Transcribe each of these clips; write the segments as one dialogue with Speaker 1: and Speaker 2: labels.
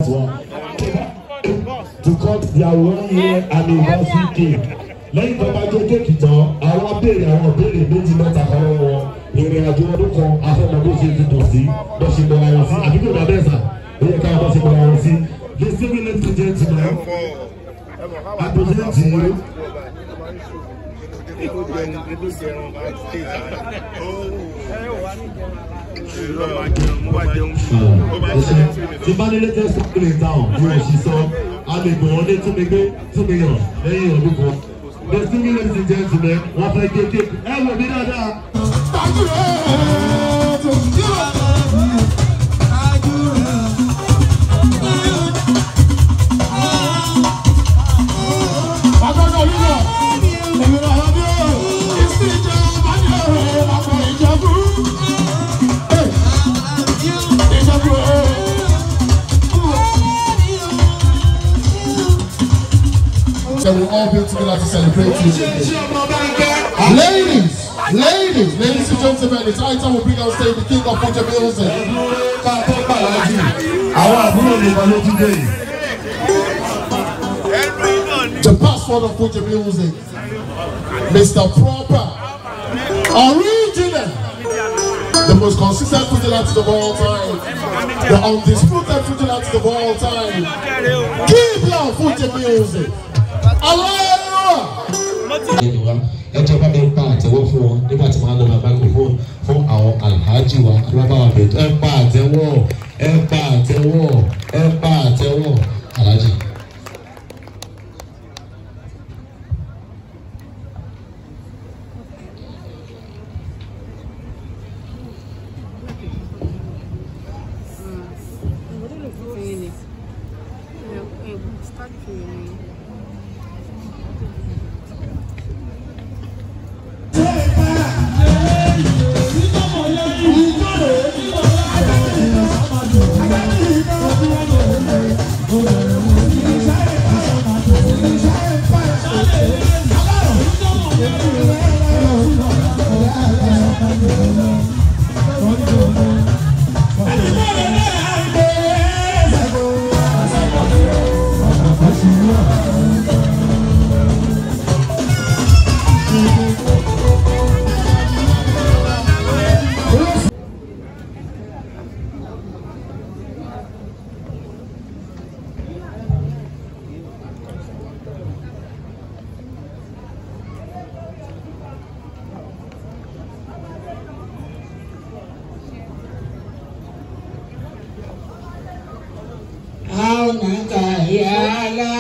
Speaker 1: to cut their one year anniversary cake lẹ́yìn tó bá jẹ́ kéèkì tán àwọn béèrè àwọn béèrè méjì mẹ́ta kan lọ́wọ́ ìrìn àjò ọdún kan afẹ́mọdé ṣe ti tò sí bó ṣe mọ àwọn sí àbí kò dá bẹ́ẹ̀ sà ó yẹ káwọn bá ṣe mọ àwọn sí listen me ladies and gentlemen I present to you tí bá ní latest company in town bí wọ́n ṣe sọ a lè gbọ́ wọn ní túnmígbé túnmíyàn lẹ́yìn ọdún kan listen me ladies and gentlemen wọ́n fẹ́ gé kéèkì ẹ wò mí dáadáa.
Speaker 2: So we'll all be together to celebrate you. Ladies, ladies, ladies and gentlemen, it's high time we bring on stage the king of Fuji music.
Speaker 1: ká tó gbàlájì àwọn àbúrò nìkan ló tún dé yìí.
Speaker 2: The password of Fuji music. Mr. Proper. Original. The most consistent Fuji artist of all time. The undisputed Fuji artist of all time. Keep your Fuji music. Allah!
Speaker 3: ẹni wa ẹjọ bá mi pa àtẹ́wọ́ fún wọn nígbà tí màá lọ bá microphone fún àwọn alhaji wa alábàwà bẹẹ ẹ pa àtẹ́wọ́ ẹ pa àtẹ́wọ́ ẹ pa àtẹ́wọ́ alhaji.
Speaker 4: عونك يا لا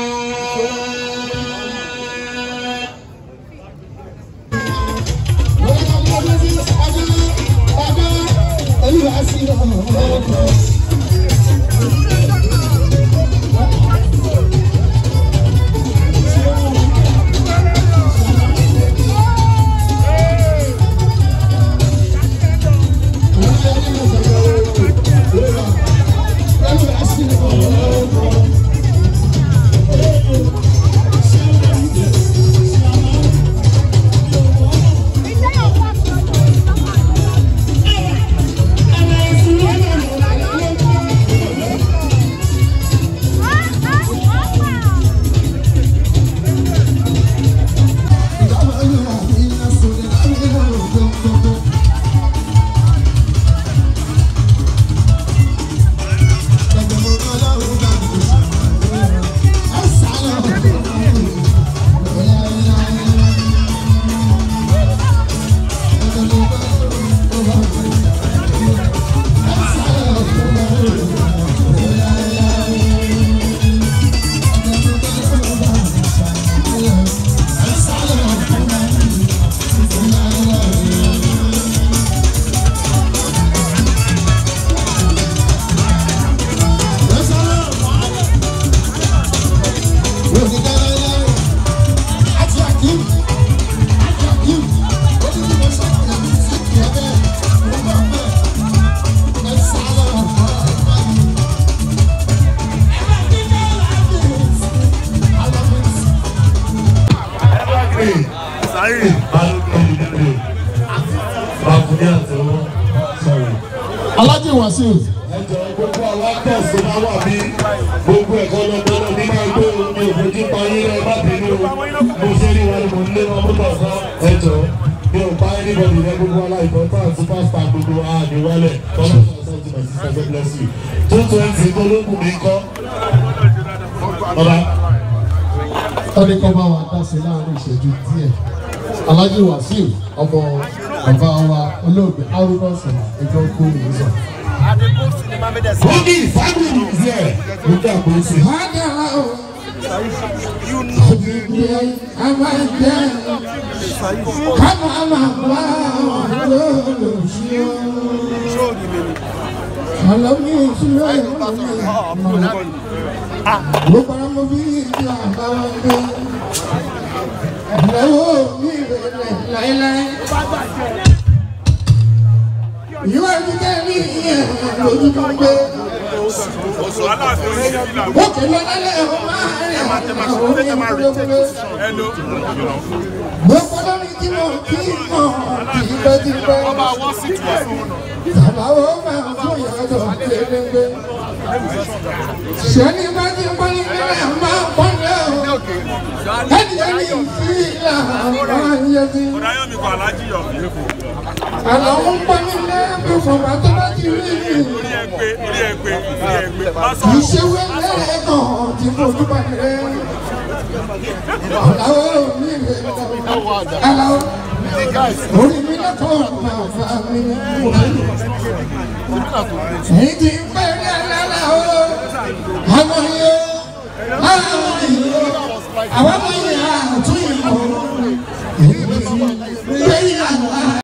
Speaker 2: Alhaji Wasiu.
Speaker 1: ẹjọ gbogbo àwọn àwọn actors tó máa wà bí gbogbo ẹ̀kọ́ lọ́gbọ́dọ̀ ní máa gbé omi òfojú pa yín rẹ̀ má bínú mo ṣe rí wọn ni mo ń lé wọn mọ́tò ọ̀sán ẹ̀jọ̀ mi ò bá anybody rẹ gbogbo aláìbọn tá à superstar gbogbo àdéwálẹ̀ tọ́lá ọ̀sán ti my sister God bless you two twenty gbólógùn mi kọ́ ọba
Speaker 2: Tọ́ni kọ́ bá wa dá sí láàrin ìṣẹ́jú díẹ̀. Alhaji Wasiu ọmọ bàbá wa olóògbé Haruna Sọ̀rọ̀ ẹjọ́ kó ìlú sọ.
Speaker 1: Boogie family is here lókè àpòsí.
Speaker 5: Ìwé ìdílé ní ìyẹn lójú tó ń gbé. Ó kèlè lálẹ́ ọ̀hún máa rìn àwọn orí ìgbélé. Mo gbọ́dọ̀ ní tí mo kí mọ̀ tipẹ́ tipẹ́. Bàbá wo máa fún ìyàtọ̀ kéréńgbé. Ṣẹ́ni bá ti pọ́n ní nílẹ̀ máa pọ́n ní ọ̀. Ẹni ẹni ìfí ìlà máa ń yẹ sí. Àlọ́ ń pọ́n nílẹ̀ bí fọ̀mà tó bá ti rí mi. Ìṣèwé lẹ́ẹ̀kan tí fojú bá rẹ̀. Àlàó mi rẹ̀ àlàó. Orí mi lọ́kọ̀ bàbá mi mú mi. Èyí ti ń pẹ́ ní àlàlà o. Àwọn yóò, àwọn yóò, àwọn yóò,